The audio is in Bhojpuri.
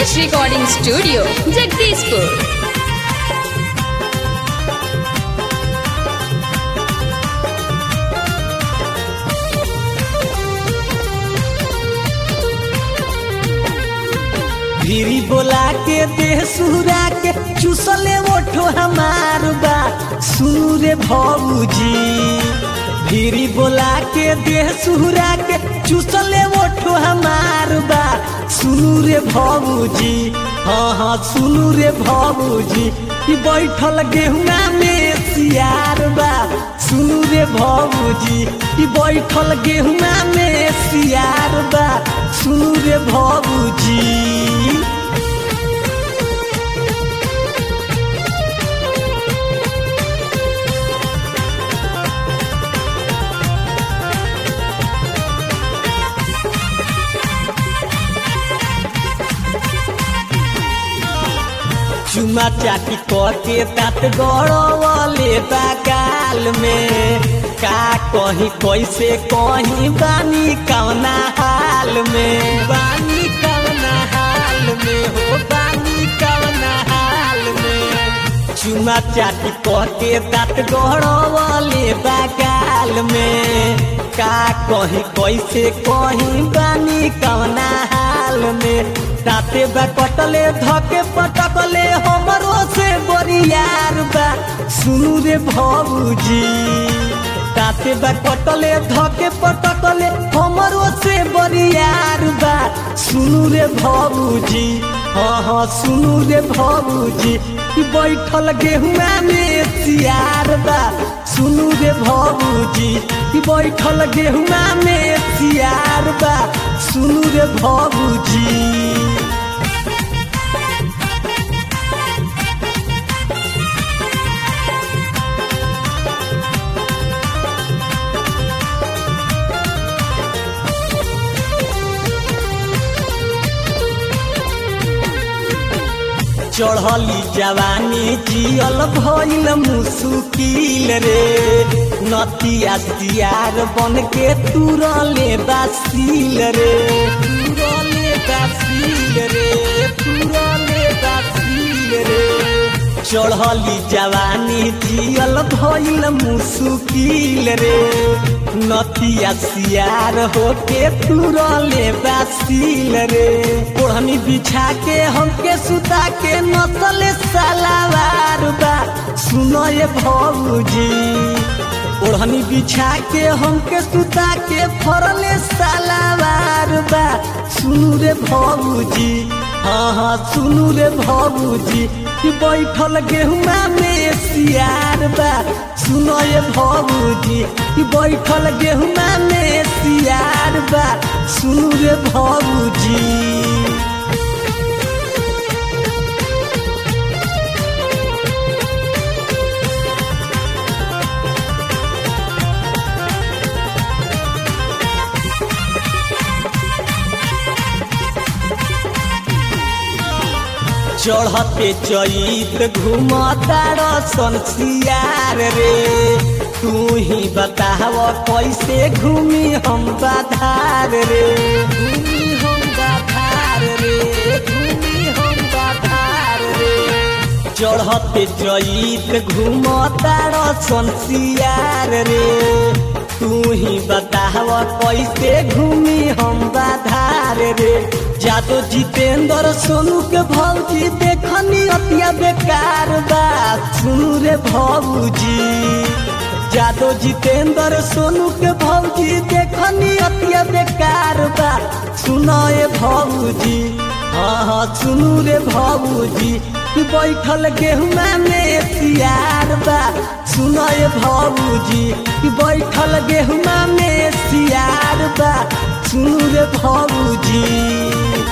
Dinesh Recording Studio, Jagdishpur. भिरी बोला के देह सुहरा के चुसले ओठो हमार बा सुनू रे भौजी भिरी बोला के देह सुहरा के चुसले ओठो हमार बा सुनू रे भौजी हाँ हाँ सुनू रे भौजी ई बैठल गेहुआ में सियार बा सुनू रे भौजी ई बैठल गेहुआ में सियार बा सुनू रे भौजी चुमा चाटी के तात गड़वले बगाल में का कहीं कैसे कहीं बानी कवना हाल में बानी कवना हाल में हो बानी कवना हाल में चुमा चाटी के तात गड़वले बगाल में का कहीं कैसे कहीं बानी कवना हाल में ताते बा कटले धके पटकले हमरो से बरियार बा सुनू रे भौजी ताते बा कटले धके पटकले हमरो से बरियार बा सुनू रे भौजी हाँ हाँ सुनू रे भौजी ई बैठल गेहुआ में सियार बा सुनू रे भौजी ई बैठल गेहुआ में सियार बा सुनू रे भौजी चढ़ली जवानी जियल भइल मुसुकिल रे नतिया सियार बन के तुरले बासिल रे तुरले बासिल रे तुरले बासिल रे चढ़ली जवानी जियल भइल मुसुकिल रे नतिया सियार होके तुरले बासिल रे ओढ़नी बिछा के हमके सुता के नसले सलावार बा सुनो ये भौजी ओढ़नी बिछा के हमके सुता के फरले सलावार बा सुनू रे भौजी हाँ हाँ सुनू रे भौजी कि बैठल गेहुआ में सियार बा सुनो ये भौजी कि बैठल गेहुआ में सियार बा सुनू रे भौजी चढ़ते चैत घूमता रसन सियार रे तू ही बताव कैसे घूमी हम बाधार रे घूमी हम बाधार रे घूमी हम बाधार रे चढ़ते चैत घूमता रसन सियार रे तू ही बताव कैसे घूमी हम बाधार रे जादो जितेंद्र सोनू के भौजी देखनी अतिया बेकार बात सुनू रे भौजी जादो जितेंद्र सोनू के भौजी देखनी अतिया बेकार बात सुनो ये भौजी हाँ हाँ सुनू रे भौजी बैठल गेहुआ में सियार बा सुनो ये भौजी बैठल गेहुआ में सियार बा सुनू रे भौजी